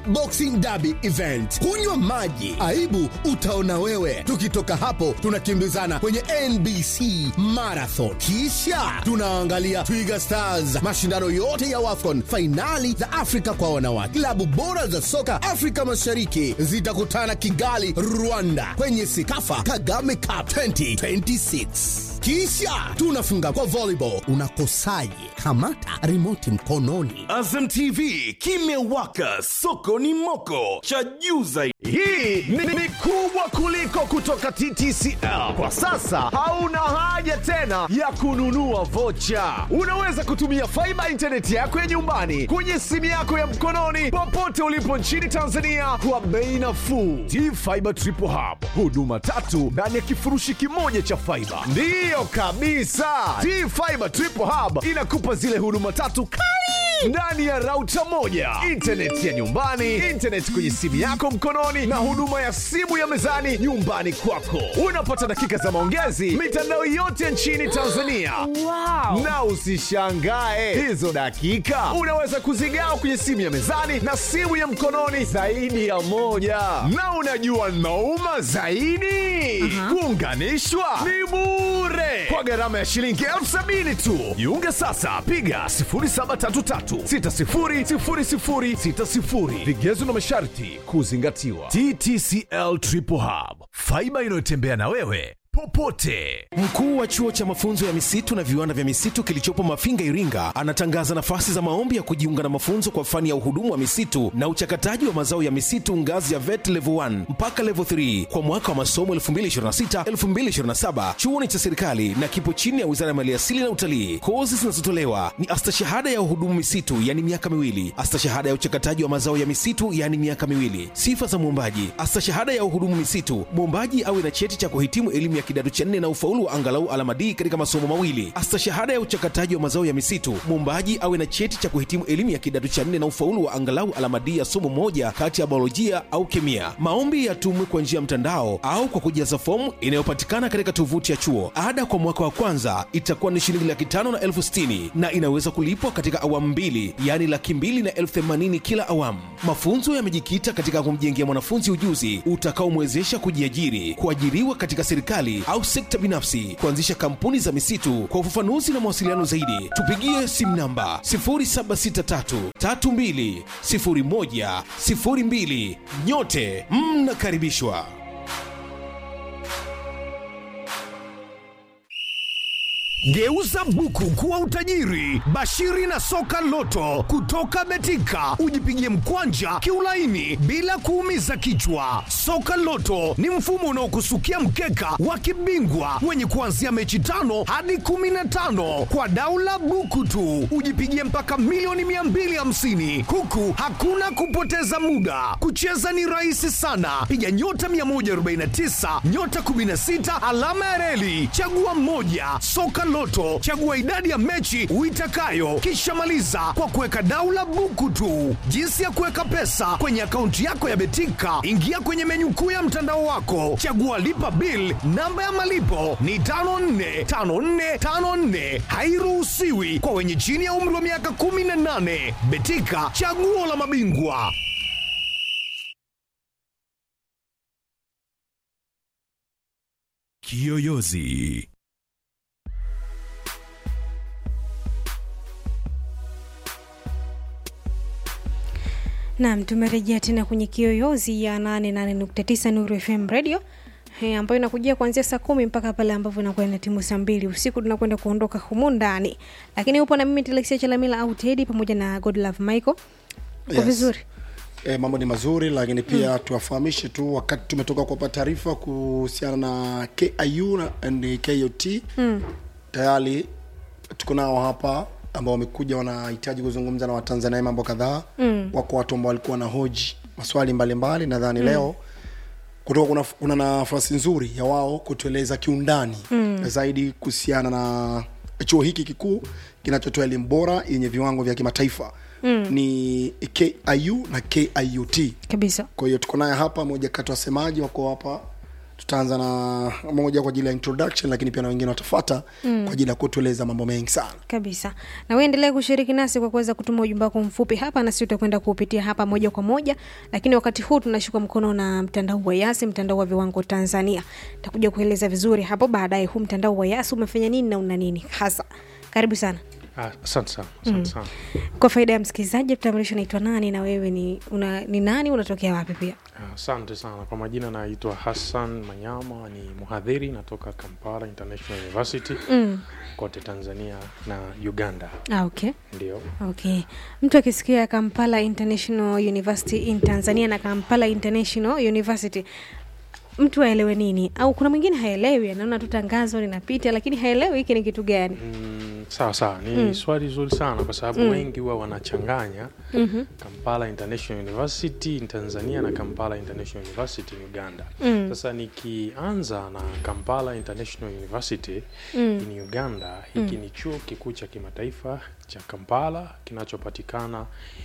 Boxing Derby event. Kunywa maji, aibu utaona wewe. Tukitoka hapo, tunakimbizana kwenye NBC Marathon, kisha tunaangalia Twiga Stars, mashindano yote ya WAFCON, fainali za Afrika kwa wanawake. Klabu bora za soka Afrika Mashariki zitakutana Kigali, Rwanda, kwenye Sikafa Kagame Cup 2026 kisha tunafunga kwa volleyball. Unakosaje? Kamata remote mkononi. Azam TV kimewaka, soko ni moko, cha juu zaidi. Hii ni, ni kubwa kuliko kutoka TTCL. Kwa sasa hauna haja tena ya kununua vocha. Unaweza kutumia faiba intaneti yako ya nyumbani kwenye simu yako ya mkononi popote ulipo nchini Tanzania kwa bei nafuu. T-Fiber Triple Hub, huduma tatu ndani ya kifurushi kimoja cha faiba. Ndiyo kabisa, T-Fiber Triple Hub inakupa zile huduma tatu kali ndani ya rauta moja, intaneti ya nyumbani, intaneti kwenye simu yako mkononi, na huduma ya simu ya mezani nyumbani kwako. Unapata dakika za maongezi mitandao yote nchini Tanzania. Wow. Na usishangae hizo dakika unaweza kuzigawa kwenye simu ya mezani na simu ya mkononi zaidi ya moja. Na unajua nauma zaidi, kuunganishwa ni bure kwa gharama ya shilingi elfu sabini tu. Jiunge sasa, piga 0733600060. Vigezo na masharti kuzingatiwa. TTCL Triple Hub, faiba inayotembea na wewe popote. Mkuu wa chuo cha mafunzo ya misitu na viwanda vya misitu kilichopo Mafinga, Iringa, anatangaza nafasi za maombi ya kujiunga na mafunzo kwa fani ya uhudumu wa misitu na uchakataji wa mazao ya misitu ngazi ya VET level 1 mpaka level 3 kwa mwaka wa masomo 2026-2027. Chuo ni cha serikali na kipo chini ya Wizara ya Maliasili na Utalii. Kozi zinazotolewa ni astashahada ya uhudumu misitu, yani miaka miwili, astashahada ya uchakataji wa mazao ya misitu, yani miaka miwili. Sifa za mwombaji: astashahada ya uhudumu misitu, mwombaji awe na cheti cha kuhitimu elimu ya kidato cha nne na ufaulu wa angalau alama D katika masomo mawili. Astashahada ya uchakataji wa mazao ya misitu, mwombaji awe na cheti cha kuhitimu elimu ya kidato cha nne na ufaulu wa angalau alama D ya somo moja kati ya biolojia au kemia. Maombi yatumwe kwa njia ya mtandao au kwa kujaza fomu inayopatikana katika tovuti ya chuo. Ada kwa mwaka wa kwanza itakuwa ni shilingi laki tano na elfu sitini na inaweza kulipwa katika awamu mbili, yaani laki mbili na elfu themanini kila awamu. Mafunzo yamejikita katika kumjengea mwanafunzi ujuzi utakaomwezesha kujiajiri, kuajiriwa katika serikali au sekta binafsi, kuanzisha kampuni za misitu. Kwa ufafanuzi na mawasiliano zaidi, tupigie simu namba 0763320102. Nyote mnakaribishwa. Geuza buku kuwa utajiri. Bashiri na soka loto kutoka Betika, ujipigie mkwanja kiulaini bila kuumiza kichwa. Soka loto ni mfumo unaokusukia mkeka wa kibingwa wenye kuanzia mechi tano hadi kumi na tano kwa daula buku tu, ujipigie mpaka milioni 250 huku hakuna kupoteza muda. Kucheza ni rahisi sana, piga nyota 149 nyota 16 alama ya reli, chagua mmoja. Soka Loto, chagua idadi ya mechi uitakayo, kisha maliza kwa kuweka daula buku tu. Jinsi ya kuweka pesa kwenye akaunti yako ya Betika, ingia kwenye menyu kuu ya mtandao wako, chagua lipa bill. Namba ya malipo ni 545454, hairuhusiwi kwa wenye chini ya umri wa miaka 18. Betika, chaguo la mabingwa. Kiyoyozi. Naam, tumerejea tena kwenye kiyoyozi ya 88.9 Nuru FM Radio eh, ambayo inakujia kuanzia saa kumi mpaka pale ambapo inakuwa ina timu saa mbili usiku tunakwenda kuondoka humu ndani, lakini upo na mimi Telexia Chalamila au Teddy pamoja na Godlove Michael. Uko Yes. vizuri? E, mambo ni mazuri lakini pia tuwafahamishe tu wakati tumetoka kuwapa taarifa kuhusiana na KIU na and KOT mm. tayari tuko nao hapa ambao wamekuja wanahitaji kuzungumza na Watanzania mambo kadhaa mm. wako watu ambao walikuwa na hoji maswali mbalimbali nadhani mm. leo kutoka kuna, kuna nafasi nzuri ya wao kutueleza kiundani mm. zaidi kuhusiana na chuo hiki kikuu kinachotoa elimu bora yenye viwango vya kimataifa mm. ni KIU na KIUT Kabisa. kwa hiyo tuko naye hapa moja kati ya wasemaji wako hapa tutaanza na moja kwa ajili ya introduction lakini pia na wengine watafata mm. kwa ajili ya kutueleza mambo mengi sana kabisa na wewe endelea kushiriki nasi kwa kuweza kutuma ujumbe wako mfupi hapa na sisi tutakwenda kuupitia hapa moja kwa moja lakini wakati huu tunashika mkono na mtandao wa yasi mtandao wa viwango tanzania takuja kueleza vizuri hapo baadaye huu mtandao wa yasi umefanya nini na una nini hasa karibu sana Ah, asante sana asante sana kwa faida ya msikilizaji tutambulisho naitwa nani na wewe ni, una, ni nani unatokea wapi pia Ah, asante sana kwa majina naitwa hassan manyama ni mhadhiri natoka kampala international university mm. kote tanzania na uganda ah, okay ndio okay mtu akisikia kampala international university in tanzania na kampala international university mtu aelewe nini au kuna mwingine haelewi anaona tu tangazo linapita lakini haelewi hiki ni kitu gani mm, sawa sawa ni mm. swali zuri sana kwa sababu mm. wengi huwa wanachanganya mm-hmm. kampala international university in tanzania na kampala international university in uganda Mm. sasa nikianza na kampala international university Mm. in uganda hiki ni chuo kikuu cha kimataifa cha kampala kinachopatikana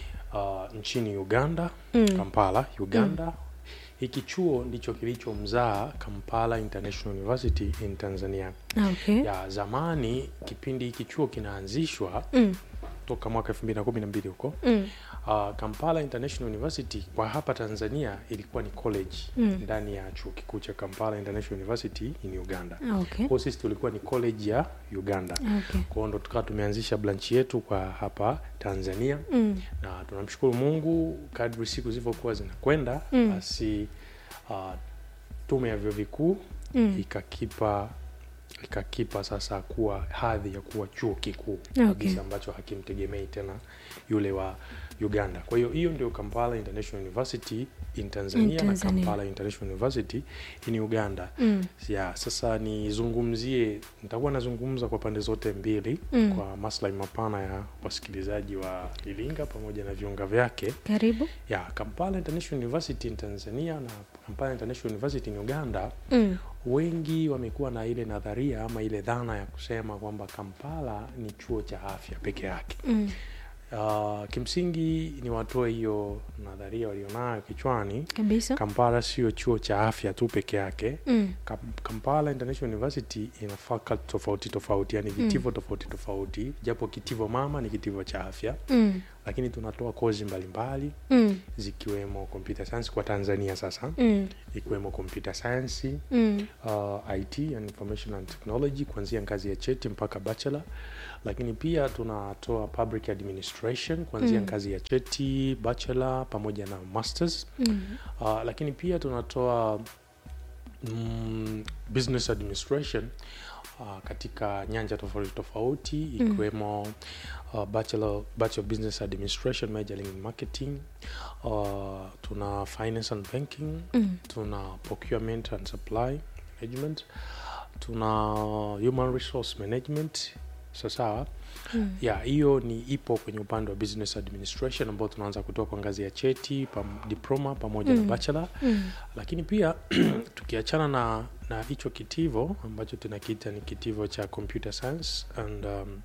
uh, nchini uganda Mm. kampala uganda hiki chuo ndicho kilichomzaa kampala international university in tanzania Ah, okay. ya zamani kipindi hiki chuo kinaanzishwa Mm. toka mwaka elfu mbili na kumi na mbili huko Mm. uh, kampala international university kwa hapa tanzania ilikuwa ni college Mm. ndani ya chuo kikuu cha kampala international university in uganda Ah, okay. kwao sisi tulikuwa ni college ya uganda Ah, okay. kwao ndo tukawa tumeanzisha branchi yetu kwa hapa tanzania Mm. na tunamshukuru mungu kadri siku zilivyokuwa zinakwenda Mm. basi uh, tume ya vyuo vikuu Mm. ikakipa ikakipa sasa kuwa hadhi ya kuwa chuo kikuu Okay. kabisa ambacho hakimtegemei tena yule wa uganda kwa hiyo hiyo ndio kampala international university in tanzania, In na Tanzania. kampala international university in uganda Mm. ya sasa nizungumzie nitakuwa nazungumza kwa pande zote mbili Mm. kwa maslahi mapana ya wasikilizaji wa iringa pamoja na viunga vyake karibu ya kampala international university in tanzania na kampala international university in uganda mm. wengi wamekuwa na ile nadharia ama ile dhana ya kusema kwamba kampala ni chuo cha afya peke yake Mm. uh, kimsingi ni watoe hiyo nadharia walionayo kichwani kabisa kampala sio chuo cha afya tu peke yake mm. Kam- kampala international university ina faculty tofauti tofauti yani vitivo tofauti tofauti japo kitivo mama ni kitivo cha afya Mm. lakini tunatoa kozi mbalimbali Mm. zikiwemo computer science kwa tanzania sasa Mm. ikiwemo computer science Mm. uh, it and information and technology kuanzia ngazi ya cheti mpaka bachelor lakini pia tunatoa public administration kuanzia Mm. ngazi ya cheti bachelor pamoja na masters Mm. uh, lakini pia tunatoa mm, business administration uh, katika nyanja tofauti tofauti ikiwemo uh, bachelor, bachelor of business administration majoring in marketing uh, tuna finance and banking Mm. tuna procurement and supply management tuna human resource management sawasawa Mm. ya hiyo ni ipo kwenye upande wa business administration ambao tunaanza kutoa kwa ngazi ya cheti pam, diploma pamoja Mm. na bachelor Mm. lakini pia tukiachana na na hicho kitivo ambacho tunakiita ni kitivo cha computer science and um,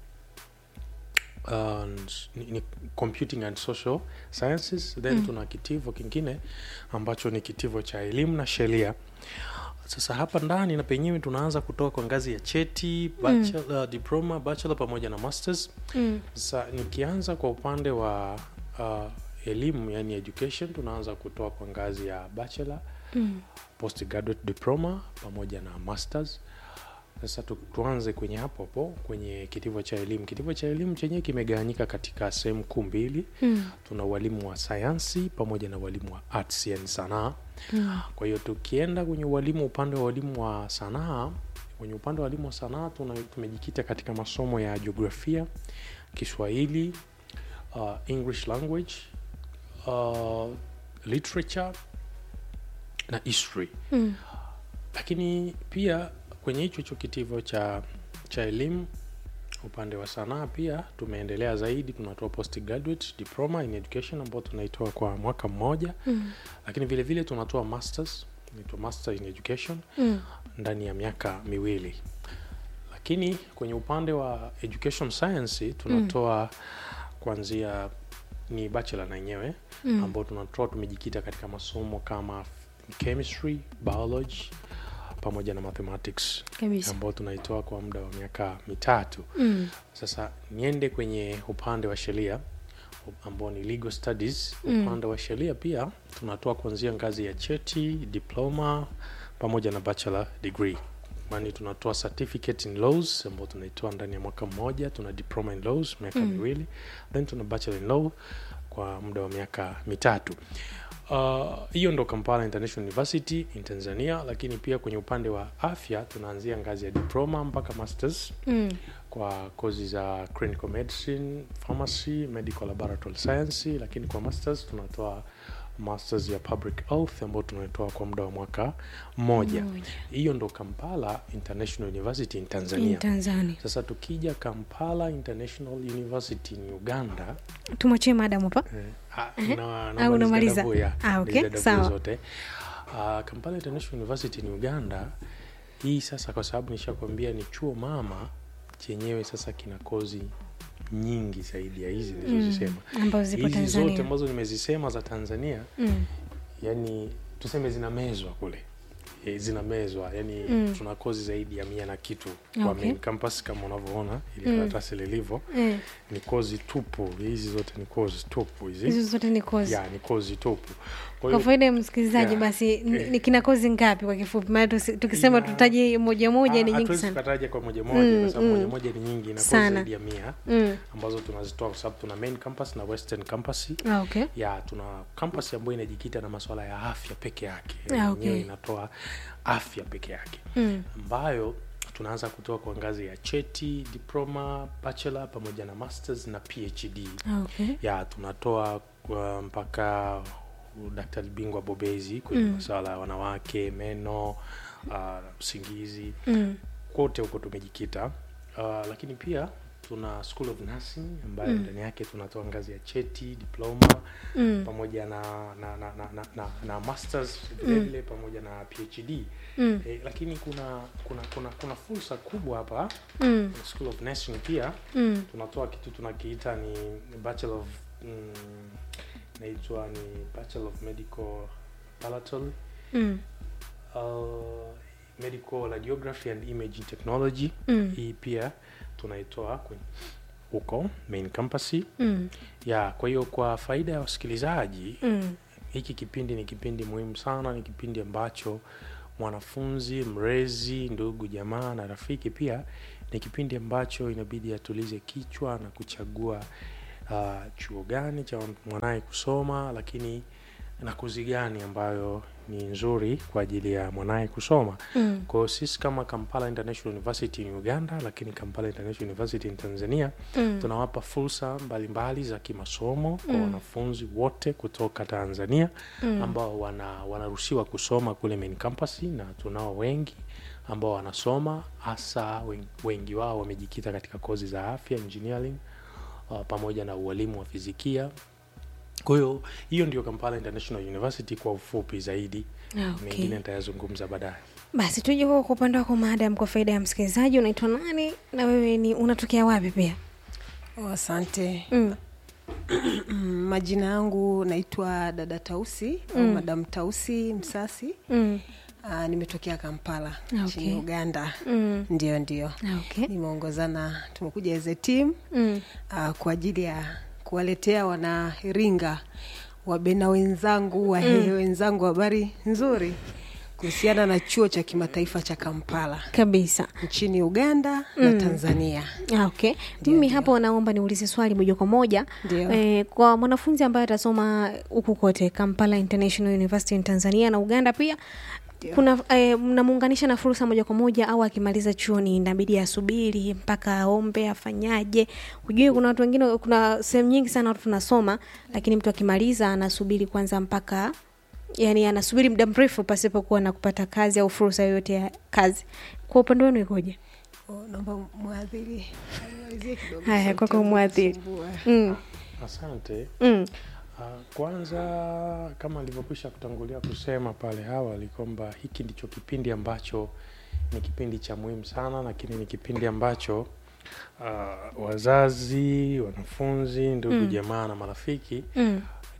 and ni, ni computing and social sciences then Mm. tuna kitivo kingine ambacho ni kitivo cha elimu na sheria sasa hapa ndani na penyewe tunaanza kutoka kwa ngazi ya cheti bachelor, diploma bachelor pamoja na masters Mm. sasa nikianza kwa upande wa uh, elimu yani education tunaanza kutoa kwa ngazi ya bachelor Mm. postgraduate diploma pamoja na masters sasa tu, tuanze kwenye hapo hapo kwenye kitivo cha elimu kitivo cha elimu chenyewe kimegawanyika katika sehemu kuu mbili Mm. tuna ualimu wa sayansi pamoja na ualimu wa arts yani sanaa Mm. kwa hiyo tukienda kwenye ualimu upande wa ualimu wa sanaa kwenye upande wa ualimu wa sanaa tuna- tumejikita katika masomo ya jiografia kiswahili uh, english language uh, literature na history Mm. lakini pia kwenye hicho hicho kitivo cha cha elimu upande wa sanaa pia tumeendelea zaidi tunatoa postgraduate diploma in education ambao tunaitoa kwa mwaka mmoja Mm. lakini vile vile tunatoa masters inaitwa master in education Mm. ndani ya miaka miwili lakini kwenye upande wa education science tunatoa kuanzia ni bachelor na yenyewe Mm. ambao tunatoa tumejikita katika masomo kama chemistry biology pamoja na mathematics Kabisa. ambao tunaitoa kwa muda wa miaka mitatu Mm. sasa niende kwenye upande wa sheria ambao ni legal studies Mm. upande wa sheria pia tunatoa kuanzia ngazi ya cheti diploma pamoja na bachelor degree mani tunatoa certificate in laws ambao tunaitoa ndani ya mwaka mmoja tuna diploma in laws miaka Mm. miwili then tuna bachelor in law kwa muda wa miaka mitatu Uh, hiyo ndo kampala international university in tanzania lakini pia kwenye upande wa afya tunaanzia ngazi ya diploma mpaka masters Mm. kwa kozi za clinical medicine pharmacy medical laboratory science lakini kwa masters tunatoa masters ya public health ambayo tunatoa kwa muda wa mwaka mmoja Mmoja. hiyo ndo kampala international university in In tanzania Tanzania. sasa tukija kampala international university in uganda Tumwachie madam hapa. eh, ah, na- na Au unamaliza? malizia dabo ya- Ah, okay, malizia dabo sawa. zote uh, kampala international university in uganda hii sasa kwa sababu nishakwambia ni chuo mama chenyewe sasa kina kozi nyingi zaidi ya hizi nilizozisema ambazo zipo hizi zote Tanzania. ambazo nimezisema za tanzania Mm. yani tuseme zinamezwa kule e, zinamezwa yani Mm. tuna kozi zaidi ya mia na kitu kwa Okay. main campus kama unavyoona ili Mm. karatasi lilivyo Eh, ni kozi tupu hizi zote ni kozi tupu hizi hizo zote ni kozi. ya ni kozi tupu kwa Kwa hiyo faida ya msikilizaji Yeah. basi n- Eh. ni kina kozi ngapi kwa kifupi? Maana tusi- tukisema Yeah. tutaje moja moja ni ah, nyingi hatuwezi sana. tukataja kwa moja moja Mm, kwa sababu mm. moja moja ni nyingi na kozi Sana. zaidi ya mia Mm. ambazo tunazitoa kwa sababu tuna main campus na western campus Ah, okay. ya tuna campus ambayo inajikita na masuala ya afya peke yake Ah, Yenyewe okay. inatoa afya peke yake Mm. ambayo tunaanza kutoa kwa ngazi ya cheti diploma bachelor pamoja na masters na phd Ah, okay. ya tunatoa kwa mpaka daktari bingwa bobezi kwenye Mm. masuala ya wanawake meno uh, usingizi Mm. kote huko tumejikita uh, lakini pia tuna school of nursing ambayo Mm. ndani yake tunatoa ngazi ya cheti diploma Mm. pamoja na na, na, na, na, na, na masters vilevile pamoja na phd Mm. eh, lakini kuna kuna kuna kuna fursa kubwa hapa Mm. school of nursing pia Mm. tunatoa kitu tunakiita ni bachelor of mm, naitwa ni bachelor of medical palatol Mm. uh, medical radiography and imaging technology Mm. hii pia tunaitoa kwenye huko main campus Mm. ya kwa hiyo kwa faida ya wasikilizaji Mm. hiki kipindi ni kipindi muhimu sana ni kipindi ambacho mwanafunzi mrezi ndugu jamaa na rafiki pia ni kipindi ambacho inabidi atulize kichwa na kuchagua uh, chuo gani cha mwanaye kusoma lakini na kozi gani ambayo ni nzuri kwa ajili ya mwanaye kusoma Mm. kwao sisi kama kampala international university in uganda lakini kampala international university in tanzania Mm. tunawapa fursa mbalimbali za kimasomo kwa Mm. wanafunzi wote kutoka tanzania Mm. ambao wana, wanaruhusiwa kusoma kule main campus na tunao wengi ambao wanasoma hasa wengi, wengi wao wamejikita katika kozi za afya engineering uh, pamoja na ualimu wa fizikia kwa hiyo hiyo ndio kampala international university kwa ufupi zaidi Ah, okay. mengine nitayazungumza baadaye Basi tuje kwa kwa upande wako madam, kwa faida ya msikilizaji, unaitwa nani na wewe ni unatokea wapi pia? Oh, asante Mm. Mm, majina yangu naitwa dada tausi au Mm. madam tausi msasi Mm. Aa, nimetokea kampala Okay. nchini uganda Mm. ndio ndio Ah, okay. nimeongozana tumekuja as a team Mm. uh, kwa ajili ya kuwaletea wanairinga wabena wenzangu wahehe wenzangu habari nzuri kuhusiana na chuo cha kimataifa cha kampala Kabisa. nchini uganda na tanzania Ah, okay. Ndio, Mimi ndio. hapo naomba niulize swali moja kwa moja Ndio. eh, kwa mwanafunzi ambaye atasoma huku kote Kampala International University in Tanzania na Uganda pia Ndio. kuna eh, mnamuunganisha na fursa moja kwa moja au akimaliza chuoni inabidi asubiri mpaka aombe afanyaje? Hujui kuna watu wengine, kuna sehemu nyingi sana watu tunasoma, lakini mtu akimaliza anasubiri kwanza mpaka yani anasubiri muda mrefu pasipokuwa na kupata kazi au fursa yoyote ya kazi. Kwa upande wenu ikoje? Oh, naomba mwadhiri aniwalizie kidogo Haya, sauti kwako yangu mwadhiri. inasumbua. Mm. asante Mm. Uh, kwanza kama alivyokwisha kutangulia kusema pale awali kwamba hiki ndicho kipindi ambacho ni kipindi cha muhimu sana lakini ni kipindi ambacho uh, wazazi wanafunzi ndugu Mm. jamaa na marafiki Mm.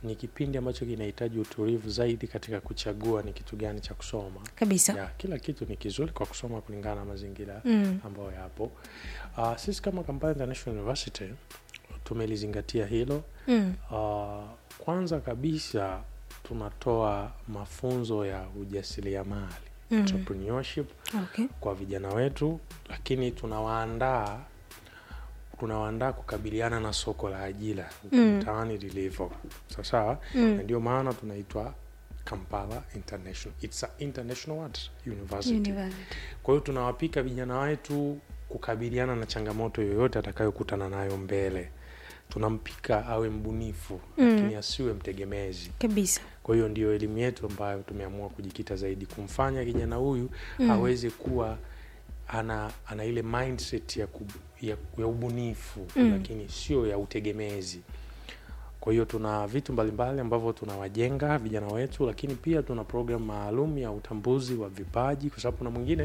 ni kipindi ambacho kinahitaji utulivu zaidi katika kuchagua ni kitu gani cha kusoma kabisa ya, kila kitu ni kizuri kwa kusoma kulingana na mazingira Mm. ambayo yapo uh, sisi kama Kampala International University tumelizingatia hilo mm. uh, kwanza kabisa tunatoa mafunzo ya ujasiriamali Mm. entrepreneurship okay. kwa vijana wetu lakini tunawaandaa tunawaandaa kukabiliana na soko la ajira huku Mm. mtaani lilivyo sawasawa Mm. na ndio maana tunaitwa kampala international It's a international what? university University. kwa hiyo tunawapika vijana wetu kukabiliana na changamoto yoyote atakayokutana nayo mbele tunampika awe mbunifu Mm. lakini asiwe mtegemezi kabisa kwa hiyo ndio elimu yetu ambayo tumeamua kujikita zaidi kumfanya kijana huyu Mm. aweze kuwa ana ana ile mindset ya, ku, ya, ya ubunifu Mm. lakini sio ya utegemezi kwa hiyo tuna vitu mbalimbali ambavyo tunawajenga vijana wetu lakini pia tuna program maalum ya utambuzi wa vipaji kwa sababu kuna mwingine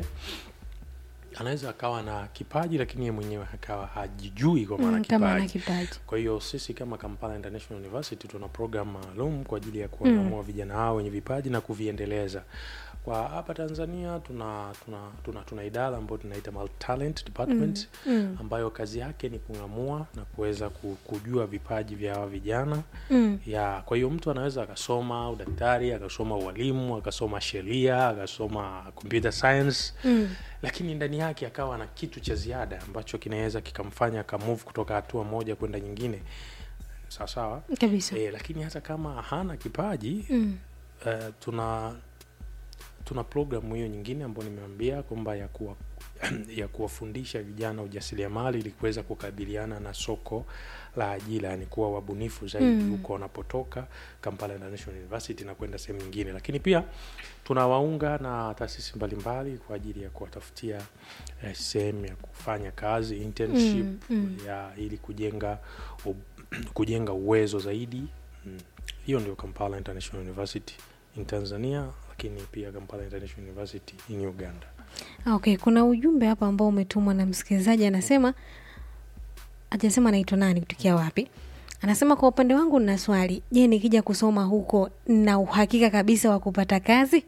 anaweza akawa na kipaji lakini ye mwenyewe akawa hajijui kwa maana mm, kama ana kipaji kipaji kwa hiyo sisi kama Kampala International University tuna program maalum kwa ajili ya kuwang'amua vijana hao wenye vipaji na kuviendeleza. Kwa hapa Tanzania tuna tuna tuna, tuna idara ambayo tunaita multi talent department mm. ambayo kazi yake ni kung'amua na kuweza ku- kujua vipaji vya hawa vijana Mm. ya kwa hiyo mtu anaweza akasoma udaktari akasoma ualimu akasoma sheria akasoma computer science Mm. lakini ndani yake akawa na kitu cha ziada ambacho kinaweza kikamfanya akamove kutoka hatua moja kwenda nyingine sawa sawa kabisa e, lakini hata kama hana kipaji mm. uh, tuna tuna programu hiyo nyingine ambayo nimeambia kwamba ya kuwa ya kuwafundisha vijana ujasiriamali ili kuweza kukabiliana na soko la ajira yani kuwa wabunifu zaidi Mm. huko wanapotoka Kampala International University na kwenda sehemu nyingine lakini pia tunawaunga na taasisi mbalimbali kwa ajili ya kuwatafutia eh, sehemu ya kufanya kazi internship Mm, mm. ya ili kujenga u, kujenga uwezo zaidi mm. hiyo ndio Kampala International University in Tanzania lakini pia Kampala International University in Uganda Ah, okay kuna ujumbe hapa ambao umetumwa na msikilizaji anasema hajasema anaitwa nani kutokea wapi anasema kwa upande wangu nina swali je nikija kusoma huko na uhakika kabisa wa kupata kazi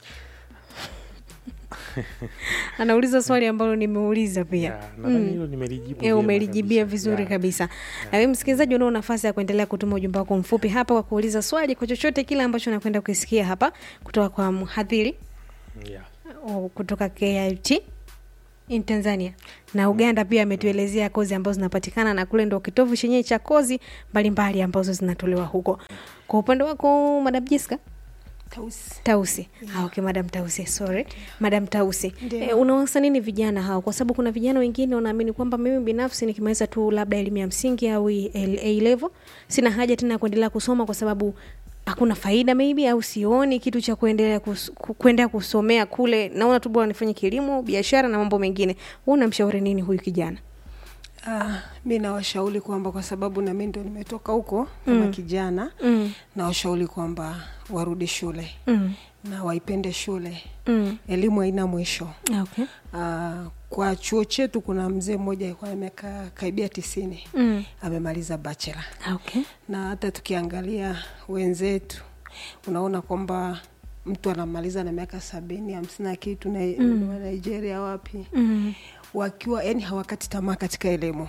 anauliza swali ambalo nimeuliza pia Ya, nadhani hilo nimelijibu E, vyema umelijibia kabisa. vizuri Ya. kabisa na wewe msikilizaji unao nafasi ya kuendelea kutuma ujumbe wako mfupi hapa kwa kuuliza swali kwa chochote kile ambacho nakwenda kuisikia hapa kutoka kwa mhadhiri Ya. o- kutoka KIT in Tanzania na Uganda pia ametuelezea kozi ambazo zinapatikana na kule ndo kitovu chenyewe cha kozi mbalimbali ambazo zinatolewa huko. Kwa upande wako Madam Jessica Tausi. Tausi. Ah, okay, Madam Tausi, sorry. Madam Tausi. Ndio. E, unawasa nini vijana hao? Kwa sababu kuna vijana wengine wanaamini kwamba mimi binafsi nikimaliza tu labda elimu ya msingi au A level sina haja tena ya kuendelea kusoma kwa sababu hakuna faida maybe au sioni kitu cha kuendelea kus, ku- kuendelea kusomea kule. Naona tu bora nifanye kilimo, biashara na mambo mengine. Wewe unamshauri nini huyu kijana? Ah, mi nawashauri kwamba kwa sababu na mi ndo nimetoka huko kama Mm. kijana Mm. nawashauri kwamba warudi shule Mm. na waipende shule Mm. elimu haina mwisho Ah, Okay. Ah, kwa chuo chetu kuna mzee mmoja alikuwa amekaa karibia tisini Mm. amemaliza bachelor Ah, Okay. na hata tukiangalia wenzetu unaona kwamba mtu anamaliza na miaka sabini hamsini na kitu na mm. nigeria wapi Mm. wakiwa yani hawakati tamaa katika elimu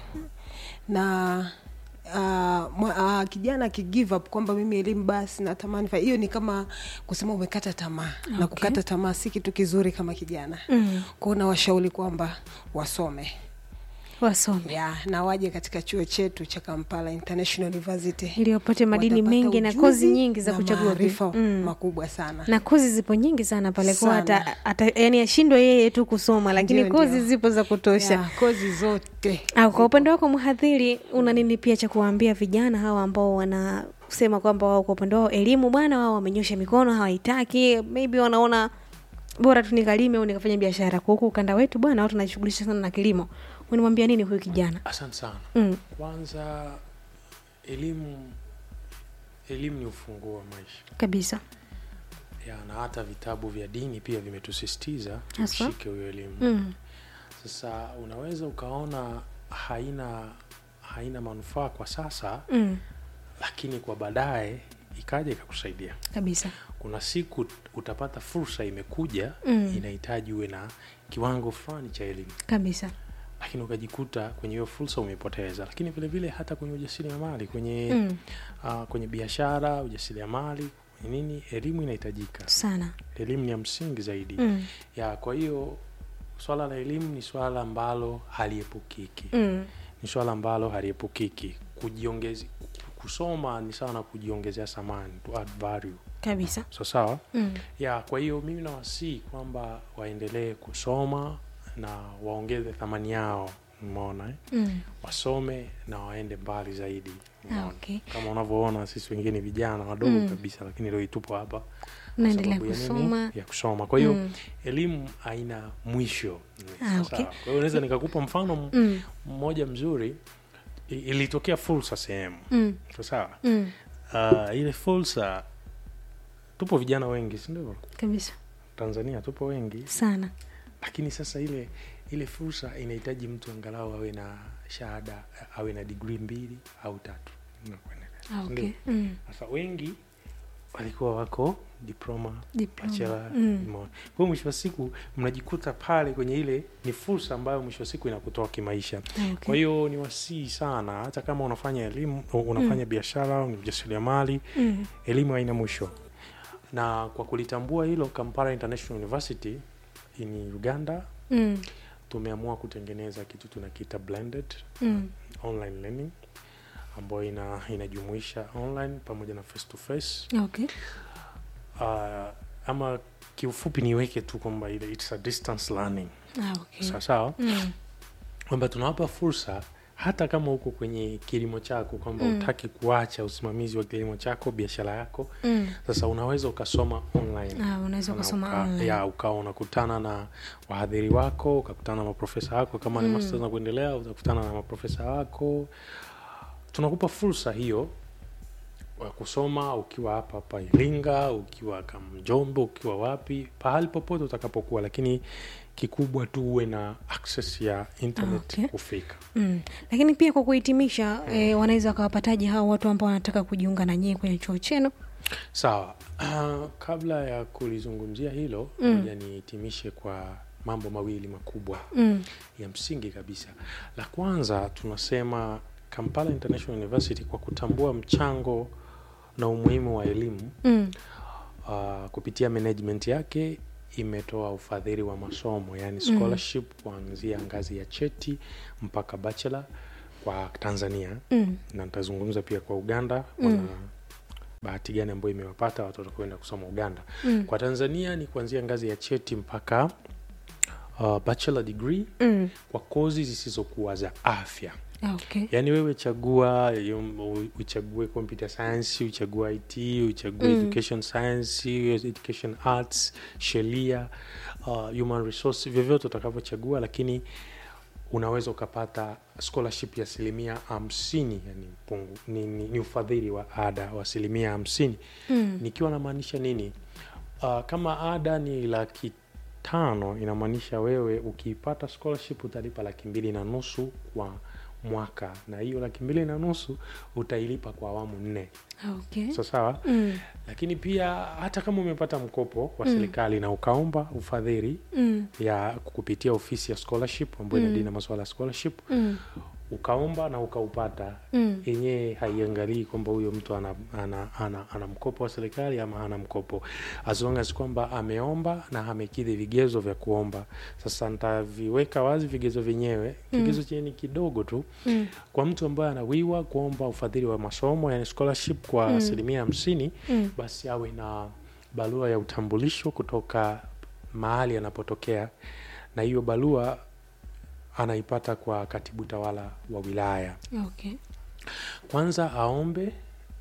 na Uh, uh, kijana akigive up kwamba mimi elimu basi natamani fa- hiyo ni kama kusema umekata tamaa okay. na kukata tamaa si kitu kizuri kama kijana Mm. kwao nawashauri kwamba wasome Wasome. ya na waje katika chuo chetu cha kampala international university Ili wapate madini Watapata mengi na ujuzi kozi nyingi za na kuchagua maarifa pia. Mm. makubwa sana na kozi zipo nyingi sana pale kwa Sana. hata, hata yani ashindwe yeye tu kusoma lakini Ndio, kozi ndio. zipo za kutosha ya, kozi zote au kwa upande wako mhadhiri una nini pia cha kuwaambia vijana hawa ambao wanasema kwamba wao kwa upande wao elimu bwana wao wamenyosha mikono hawaitaki maybe wanaona bora tu nikalime au nikafanya biashara kwa huku ukanda wetu bwana watu wanajishughulisha sana na kilimo unamwambia nini huyu kijana asante sana mm. kwanza elimu elimu ni ufunguo wa maisha kabisa ya, na hata vitabu vya dini pia vimetusisitiza Haswa? tushike huyo elimu mm. sasa unaweza ukaona haina haina manufaa kwa sasa Mm. lakini kwa baadaye ikaja ikakusaidia kabisa kuna siku utapata fursa imekuja Mm. inahitaji uwe na kiwango fulani cha elimu kabisa lakini ukajikuta kwenye hiyo fursa umepoteza lakini vile vile hata kwenye ujasiriamali kwenye mm. uh, kwenye biashara ujasiriamali kwenye nini elimu inahitajika sana elimu ni ya msingi zaidi mm. ya kwa hiyo swala la elimu ni swala ambalo haliepukiki Mm. ni swala ambalo haliepukiki kujiongezi kusoma ni sawa na kujiongezea thamani to add value kabisa so sawa mm. ya kwa hiyo mimi nawasii kwamba waendelee kusoma na waongeze thamani yao umeona eh? Mm. wasome na waende mbali zaidi umeona? Ah, okay. kama unavyoona sisi wengine vijana wadogo Mm. kabisa lakini leo tupo hapa unaendelea sababu ya nini? kusoma ya kusoma kwa hiyo Mm. elimu haina mwisho Ah, Sawa. okay. kwa hiyo naweza nikakupa mfano m- mm. mmoja mzuri I- ilitokea fursa sehemu Mm. so sawa Mm. uh, ile fursa tupo vijana wengi sindio kabisa tanzania tupo wengi sana lakini sasa ile ile fursa inahitaji mtu angalau awe na shahada awe na digrii mbili au tatu Unakuelewa. ah, Ndio. okay. mm. sasa wengi walikuwa wako diploma Diploma. bachelor Mm. umeona. kwa hiyo mwisho wa siku mnajikuta pale kwenye ile ni fursa ambayo mwisho wa siku inakutoa kimaisha Ah, okay. kwa hiyo ni wasii sana hata kama unafanya elimu unafanya biashara au ni mjasiriamali mm. elimu haina mwisho na kwa kulitambua hilo kampala international university in uganda Mm. tumeamua kutengeneza kitu tunakiita blended Mm. online learning ambayo ina, inajumuisha online pamoja na face to face okay uh, ama kiufupi niweke tu kwamba ile it's a distance learning ah, okay. sawa sawa mm. kwamba tunawapa fursa hata kama uko kwenye kilimo chako kwamba Mm. utaki kuacha usimamizi wa kilimo chako biashara yako Mm. sasa unaweza ukasoma online Ah, unaweza Na ukasoma uka- online. ya ukawa unakutana na wahadhiri wako ukakutana na maprofesa wako kama ni Mm. masters na kuendelea utakutana na maprofesa wako tunakupa fursa hiyo wa kusoma ukiwa hapa hapa iringa ukiwa kamjombo ukiwa wapi pahali popote utakapokuwa lakini kikubwa tu uwe na access ya internet Okay. kufika Mm. lakini pia kwa kuhitimisha eh, wanaweza wakawapataje hao watu ambao wanataka kujiunga na nyie kwenye chuo chenu sawa uh, kabla ya kulizungumzia hilo Mm. moja nihitimishe kwa mambo mawili makubwa mm. ya msingi kabisa la kwanza tunasema kampala international university kwa kutambua mchango na umuhimu wa elimu Mm. uh, kupitia management yake imetoa ufadhili wa masomo yani scholarship kuanzia ngazi ya cheti mpaka bachelor kwa tanzania Mm. na nitazungumza pia kwa uganda wana bahati gani ambayo imewapata watoto kwenda kusoma uganda Mm. kwa tanzania ni kuanzia ngazi ya cheti mpaka uh, bachelor degree Mm. kwa kozi zisizokuwa za afya Ah, okay. yaani wewe chagua yum- uchague computer science uchague it uchague Mm. education science education arts sheria uh, human resource vyovyote utakavyochagua lakini unaweza ukapata scholarship ya asilimia hamsini yani pungu, ni, ni, ni ufadhili wa ada wa asilimia hamsini Mm. nikiwa namaanisha nini uh, kama ada ni laki tano inamaanisha wewe ukiipata scholarship utalipa laki mbili na nusu kwa mwaka na hiyo laki mbili na nusu utailipa kwa awamu nne Ah, okay. so sawa Mm. lakini pia hata kama umepata mkopo wa Mm. serikali na ukaomba ufadhili Mm. ya kupitia ofisi ya scholarship ambayo Mm. inadili na masuala ya scholarship Mm. ukaomba na ukaupata Mm. yenyewe haiangalii kwamba huyo mtu ana, ana, ana, ana mkopo wa serikali ama hana mkopo as long as kwamba ameomba na amekidhi vigezo vya kuomba sasa nitaviweka wazi vigezo vyenyewe kigezo chenye ni kidogo tu Mm. kwa mtu ambaye anawiwa kuomba ufadhili wa masomo yani scholarship kwa Mm. asilimia hamsini Mm. basi awe na barua ya utambulisho kutoka mahali anapotokea na hiyo barua anaipata kwa katibu tawala wa wilaya Okay. kwanza aombe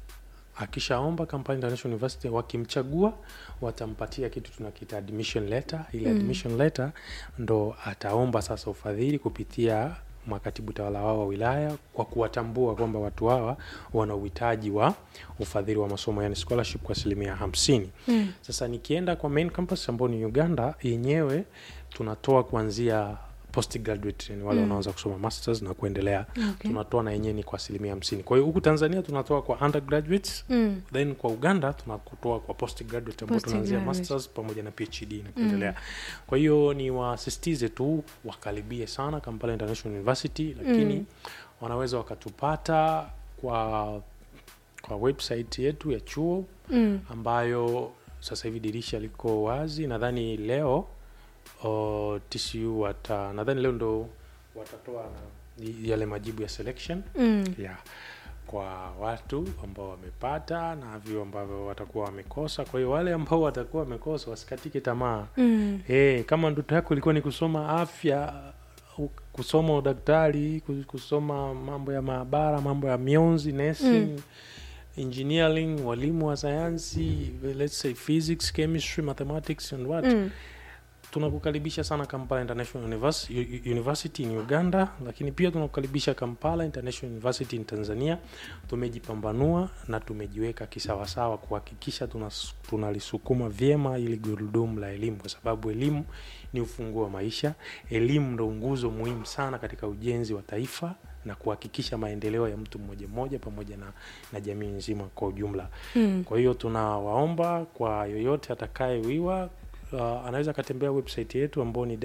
akishaomba Kampala International University wakimchagua watampatia kitu tunakiita admission letter ile Mm. admission letter ndo ataomba sasa ufadhili kupitia makatibu tawala wao wa wilaya kwa kuwatambua kwamba watu hawa wana uhitaji wa ufadhili wa masomo yani scholarship kwa asilimia hamsini Mm. sasa nikienda kwa main campus ambao ni uganda yenyewe tunatoa kuanzia postgraduate ni wale wanaanza kusoma masters na kuendelea Okay. tunatoa na yenyewe ni kwa asilimia hamsini kwa hiyo huku tanzania tunatoa kwa undergraduates Mm. then kwa uganda tunakutoa kwa postgraduate ambao tunaanzia Postgraduate. masters pamoja na phd na kuendelea kwa hiyo ni wasisitize tu wakaribie sana kampala international university lakini Mm. wanaweza wakatupata kwa kwa website yetu ya chuo Mm. ambayo sasa hivi dirisha liko wazi nadhani leo o, tcu wata nadhani leo ndo watatoa na y- yale majibu ya selection Mm. yeah kwa watu ambao wamepata na vyo ambavyo watakuwa wamekosa kwa hiyo wale ambao watakuwa wamekosa wasikatike tamaa Mm. hey, kama ndoto yako ilikuwa ni kusoma afya u- kusoma udaktari ku- kusoma mambo ya maabara mambo ya mionzi nursing Mm. engineering walimu wa sayansi let's say physics chemistry mathematics and what Mm. tunakukaribisha sana kampala international Univers- U- U- university in uganda lakini pia tunakukaribisha kampala international university in tanzania tumejipambanua na tumejiweka kisawasawa kuhakikisha tunas- tunalisukuma vyema ili gurudumu la elimu kwa sababu elimu ni ufunguo wa maisha elimu ndo nguzo muhimu sana katika ujenzi wa taifa na kuhakikisha maendeleo ya mtu mmoja mmoja pamoja na, na jamii nzima kwa ujumla Mm. kwa hiyo tunawaomba kwa yoyote atakayewiwa uh, anaweza akatembea website yetu ambao ni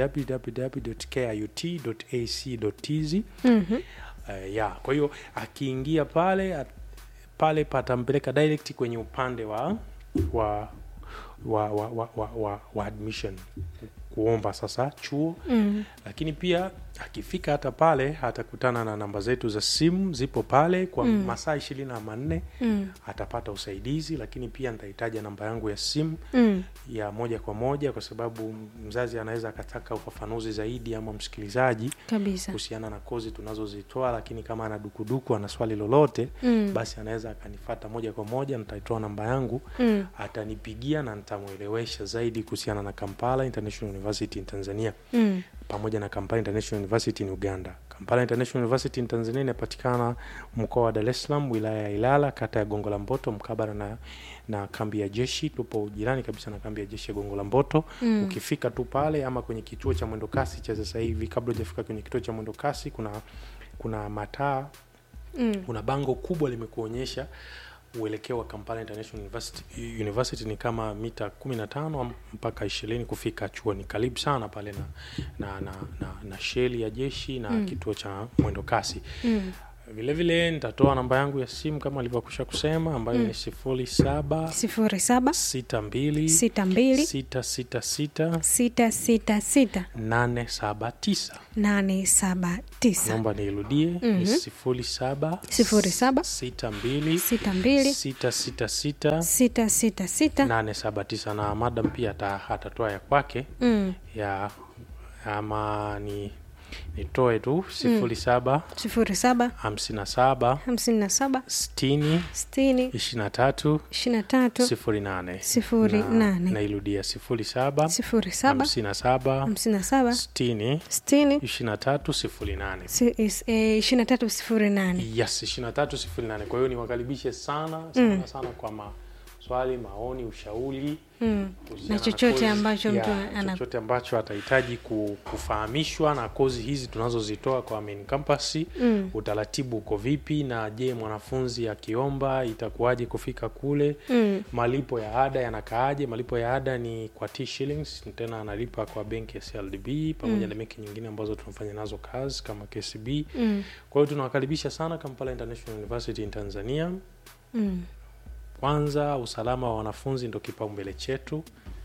www.kiut.ac.tz Mhm. uh, ya kwa hiyo akiingia pale at, pale patampeleka direct kwenye upande wa wa wa, wa, wa, wa, wa, wa admission kuomba sasa chuo Mm. lakini pia akifika hata pale atakutana na namba zetu za simu zipo pale kwa Mm. masaa ishirini na manne Mm. atapata usaidizi lakini pia nitahitaja namba yangu ya simu Mm. ya moja kwa moja kwa sababu mzazi anaweza akataka ufafanuzi zaidi ama msikilizaji kabisa kuhusiana na kozi tunazozitoa lakini kama ana dukuduku ana swali lolote Mm. basi anaweza akanifata moja kwa moja nitaitoa namba yangu Mm. atanipigia na nitamwelewesha zaidi kuhusiana na kampala international university in tanzania Mm. pamoja na kampala international university in uganda kampala international university in tanzania inapatikana mkoa wa dar es salaam wilaya ya ilala kata ya gongo la mboto mkabara na, na kambi ya jeshi tupo jirani kabisa na kambi ya jeshi ya gongo la mboto Mm. ukifika tu pale ama kwenye kituo cha mwendokasi cha sasa hivi kabla hujafika kwenye kituo cha mwendokasi kuna kuna mataa Mm. kuna bango kubwa limekuonyesha uelekeo wa kampala international university, university ni kama mita 15 mpaka ishirini kufika chuoni karibu sana pale na, na, na, na, na sheli ya jeshi na Mm. kituo cha mwendo kasi Mm. vilevile nitatoa namba yangu ya simu kama alivyokusha kusema ambayo Mm. ni sifuri saba sifuri saba sita mbili sita mbili sita sita sita sita sita sita nane saba tisa nane saba tisa naomba niirudie Mhm. ni sifuri saba Sifuri saba. sita mbili sita mbili sita sita sita sita sita sita nane saba tisa na madam pia ata- atatoa ya kwake Mm. ya ama ni nitoe tu sifuri saba sifuri saba hamsini na saba hamsini na saba sitini sitini ishirini na tatu ishirini na tatu sifuri nane Sifuri Na- nane. nairudia sifuri saba sifuri saba hamsini na saba hamsini na saba sitini sitini ishirini na tatu sifuri nane si- is- eh, ishirini na tatu sifuri nane yes ishirini na tatu sifuri nane kwa hiyo niwakaribishe sana sana Mm. sana kwa maswali maoni ushauri Mm. kuhusiana na chochote kozi- ambacho mtu ya, ana chochote ambacho atahitaji ku- kufahamishwa na kozi hizi tunazozitoa kwa main campus Mm. utaratibu uko vipi na je mwanafunzi akiomba itakuwaje kufika kule Mm. malipo ya ada yanakaaje malipo ya ada ni kwa T shillings tena analipa kwa benki ya CLDB pamoja Mm. na benki nyingine ambazo tunafanya nazo kazi kama KCB Mm. kwa hiyo tunawakaribisha sana Kampala International University in Tanzania Mm. kwanza usalama wa wanafunzi ndo kipaumbele chetu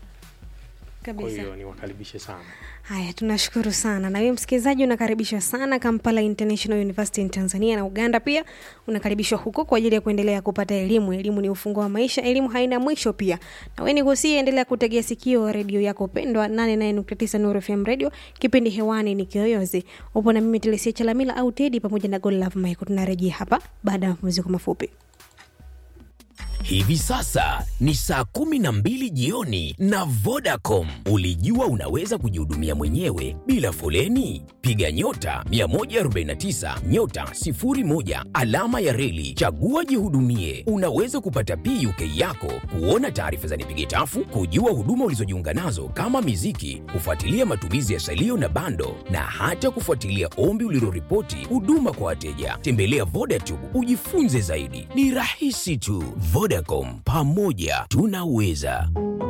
kwa kabisa hiyo niwakaribishe sana haya tunashukuru sana na wewe msikilizaji unakaribishwa sana kampala international university in tanzania na uganda pia unakaribishwa huko kwa ajili ya kuendelea kupata elimu elimu ni ufunguo wa maisha elimu haina mwisho pia na wewe nikusie endelea kutegea sikio redio yako pendwa 89 nuru fm radio kipindi hewani ni kiyoyozi upo na mimi telesia chalamila au tedi pamoja na godlove michael tunarejea hapa baada ya mapumziko mafupi Hivi sasa ni saa kumi na mbili jioni na Vodacom. Ulijua unaweza kujihudumia mwenyewe bila foleni? Piga nyota 149 nyota 01 alama ya reli, chagua jihudumie. Unaweza kupata PUK yako, kuona taarifa za nipige tafu, kujua huduma ulizojiunga nazo kama miziki, kufuatilia matumizi ya salio na bando, na hata kufuatilia ombi uliloripoti huduma kwa wateja. Tembelea Vodacom ujifunze zaidi, ni rahisi tu. Vodacom, pamoja tunaweza.